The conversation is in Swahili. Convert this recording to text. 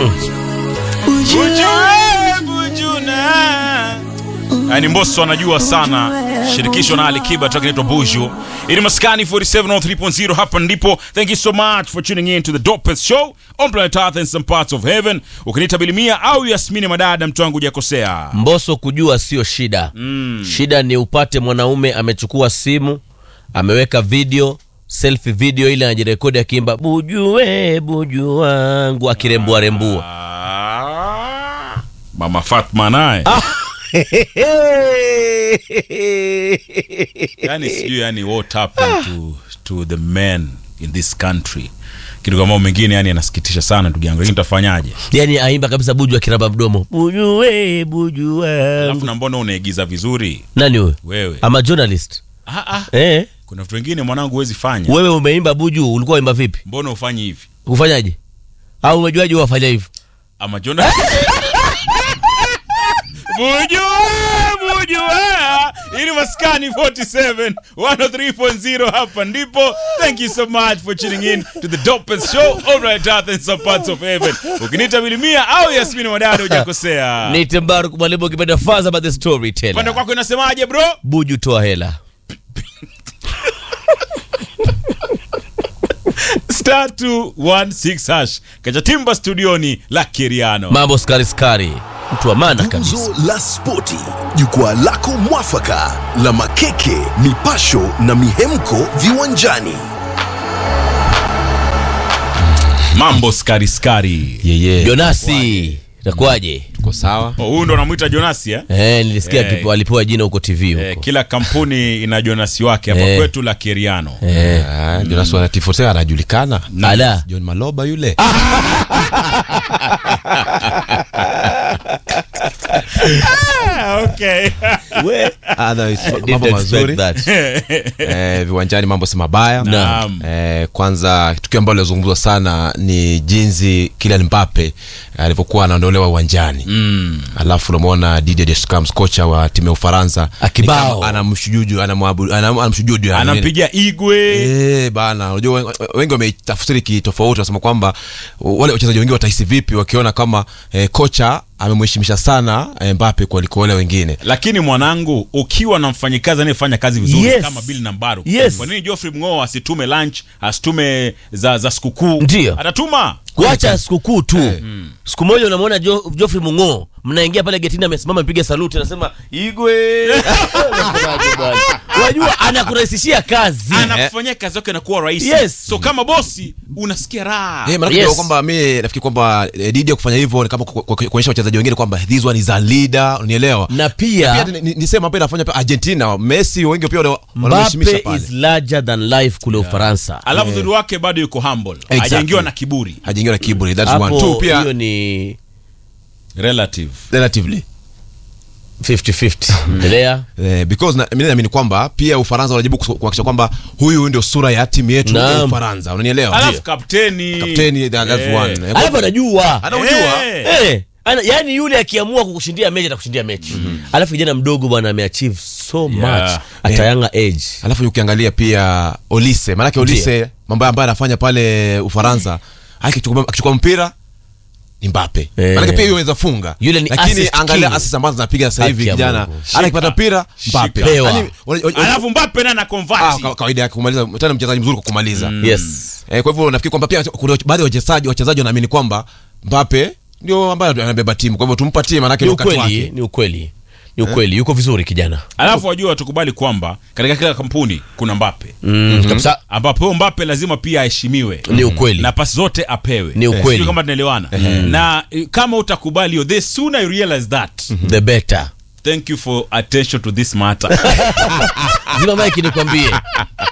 yani Mbosso anajua sana shirikisho na Alikiba track inaitwa Buju. Ili maskani 4703.0 hapa ndipo. Thank you so much for tuning in to the Dopest Show on planet Earth and some parts of heaven. Ukiniita Bilimia au Yasmini Madada, mtu wangu hujakosea. Mbosso kujua sio shida shida ni upate mwanaume amechukua simu ameweka video selfie video ile anajirekodi akiimba bujue buju wangu akirembua rembua Ah, Mama Fatma naye yani sijui yani what happened to, to the men in this country kitu kama mengine yani anasikitisha sana ndugu yangu lakini tutafanyaje yani aimba kabisa buju akiramba mdomo bujue buju alafu wangu na mbona unaigiza vizuri nani huyo wewe ama journalist ah, ah. eh kuna vitu vingine mwanangu huwezi fanya wewe umeimba buju ulikuwa uimba vipi mbona ufanyi hivi ufanyaje au umejuaje wafanya hivyo ama Jona Bujua, bujua. Ili maskani 47 103.0 hapa ndipo. Thank you so much for tuning in to the dopest show on right earth and some parts of heaven. Ukiniita Bilimia au Yasmini Wadada hujakosea. Nite Mbaruk mwalimu ukipenda faza but the Pande storyteller kwako inasemaje bro? buju toa hela Star 216 hash. Kacha timba studioni la Kiriano. mambo skari skari mtu wa maana kabisa Gumzo la Spoti, jukwaa lako mwafaka la makeke, mipasho na mihemko viwanjani. Mambo skari skari. yeye jonasi itakuwaje tuko sawa Oh, huyu ndo anamwita Jonasi eh? eh, nilisikia Eh. akipewa- alipewa jina huko tv huko Eh, kila kampuni ina Jonasi wake hapa Eh. kwetu la Kiriano. eh. Ah, Jonas wa Tifosea anajulikana ala John Maloba yule Ah, okay. we Otherwise, didn't mambo expect mazuri that. eh, viwanjani mambo si mabaya Naam. eh, kwanza tukio ambalo lilozungumzwa sana ni jinsi Kylian Mbappe alivyokuwa anaondolewa uwanjani mm. alafu unamwona Didier Deschamps kocha wa timu ya Ufaransa Akibao. ni kama anamshujudu anamwabudu anam- anamshujudu yani. Anampigia Igwe. Eh, bana unajua wen- wengi wametafsiri kitofauti wanasema kwamba wale wachezaji wengi watahisi vipi wakiona kama eh, kocha amemheshimisha sana eh, Mbappe kuliko wale wengine lakini mwanangu ukiwa na mfanyikazi anayefanya kazi vizuri Yes. kama Bill Nambaro Yes. kwa nini Geoffrey Mng'o asitume lunch asitume za, za sikukuu Ndio. atatuma kuacha sikukuu tu siku moja unamwona jo, Geoffrey Mung'o mnaingia pale getini amesimama mpiga saluti anasema igwe Unasemaje bwana? unajua anakurahisishia kazi anakufanyia kazi yake inakuwa rahisi Yes. so kama bosi unasikia raha Eh, maanake Yes. yes. kwamba mi nafikiri kwamba eh, Didier kufanya hivyo ni kama ku- ku- kuonyesha wachezaji wengine kwamba this one is a leader unielewa na pia pia ni- ni- ni sema pia inafanya pia Argentina Messi wengi pia wana- wanamheshimisha Mbappe pale is larger than life kule Ufaransa alafu uzuri wake bado yuko humble Exactly. hajaingiwa na kiburi hajaingiwa na kiburi that's one hapo two pia hiyo ni relative relatively 50-50 endelea Eh, because na- mimi naamini kwamba pia Ufaransa wanajibu kus- kuhakikisha kwamba huyu ndio sura ya timu yetu ya Naam. Ufaransa unanielewa alafu kapteni kapteni that- that's Eh. one Eh, alafu anajua anaujua Eh. Eh, ana, yani yule akiamua kukushindia mechi atakushindia mechi alafu kijana mdogo bwana ameachieve so much at a younger age alafu ukiangalia pia Olise maanake Olise mambo ambayo anafanya pale Ufaransa akichukua akichukua mpira ni Mbappe Eh. maanake pia yeye funga Yule ni lakini assist angalia king. assist ambazo anapiga sasa hivi Haki ya kijana Mungu. ana kipata mpira Mbappe Shika. Pewa. Yaani, wale- wale- alafu Mbappe naye ah, anakonvert ka- kawaida yake kumaliza tena mchezaji mzuri kwa kumaliza yes eh, kwa hivyo nafikiri kwamba pia kuna baadhi ya wachezaji wachezaji wanaamini kwamba Mbappe ndio ambaye anabeba timu kwa hivyo tumpatie maanake ni ni wakati ukweli wake ni ukweli ni ukweli yuko vizuri kijana alafu wajua tukubali kwamba katika kila kampuni kuna Mbappe mm, kabisa ambapo huyo Mbappe lazima pia aheshimiwe ni ukweli na pasi zote apewe Ni ukweli. Sijui kama tunaelewana na eh, kama utakubali hiyo the sooner you realize that the better thank you for attention to this matter zima mike nikwambie